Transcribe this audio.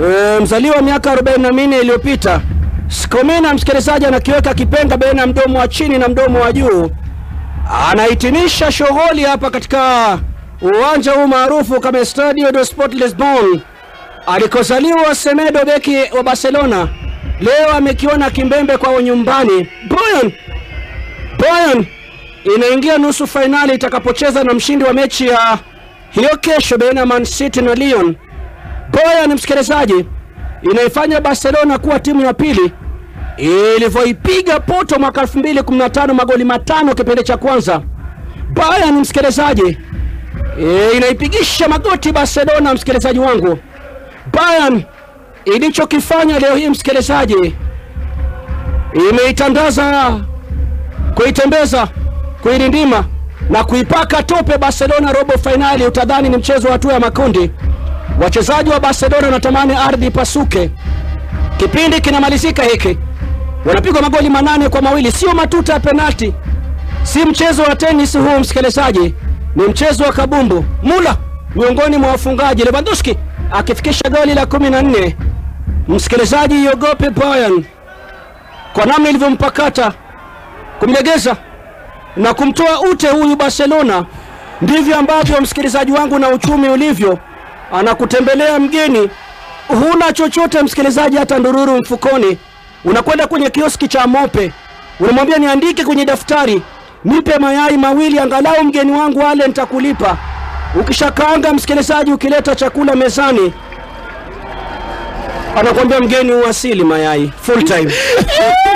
e, mzaliwa miaka 44 iliyopita. Skomina msikilizaji, anakiweka kipenga baina ya mdomo wa chini na mdomo wa juu, anahitimisha shughuli hapa katika uwanja huu maarufu kama Estadio do Sport Lisbon alikozaliwa Semedo, beki wa Barcelona. Leo amekiona kimbembe kwao nyumbani. Bayern Bayern inaingia nusu fainali itakapocheza na mshindi wa mechi ya hiyo kesho baina ya Man City na Lyon. Bayern msikilizaji, inaifanya Barcelona kuwa timu ya pili ilivyoipiga Porto mwaka 2015 magoli matano kipindi cha kwanza. Bayern msikilizaji, e, inaipigisha magoti Barcelona msikilizaji wangu. Bayern ilichokifanya leo hii msikilizaji, imeitandaza kuitembeza, kuirindima na kuipaka tope Barcelona robo fainali. Utadhani ni mchezo wa hatua ya makundi. Wachezaji wa Barcelona wanatamani ardhi ipasuke. Kipindi kinamalizika hiki, wanapigwa magoli manane kwa mawili, sio matuta ya penalti, si mchezo wa tenis huu msikilizaji, ni mchezo wa kabumbu. Mula miongoni mwa wafungaji, Lewandowski akifikisha goli la kumi na nne. Msikilizaji, iogope Bayern kwa namna ilivyompakata kumlegeza na kumtoa ute huyu Barcelona. Ndivyo ambavyo msikilizaji wangu na uchumi ulivyo, anakutembelea mgeni, huna chochote msikilizaji, hata ndururu mfukoni. Unakwenda kwenye kioski cha Mope, unamwambia niandike kwenye daftari, nipe mayai mawili angalau mgeni wangu ale, nitakulipa. Ukishakaanga msikilizaji, ukileta chakula mezani, anakuambia mgeni uwasili mayai full time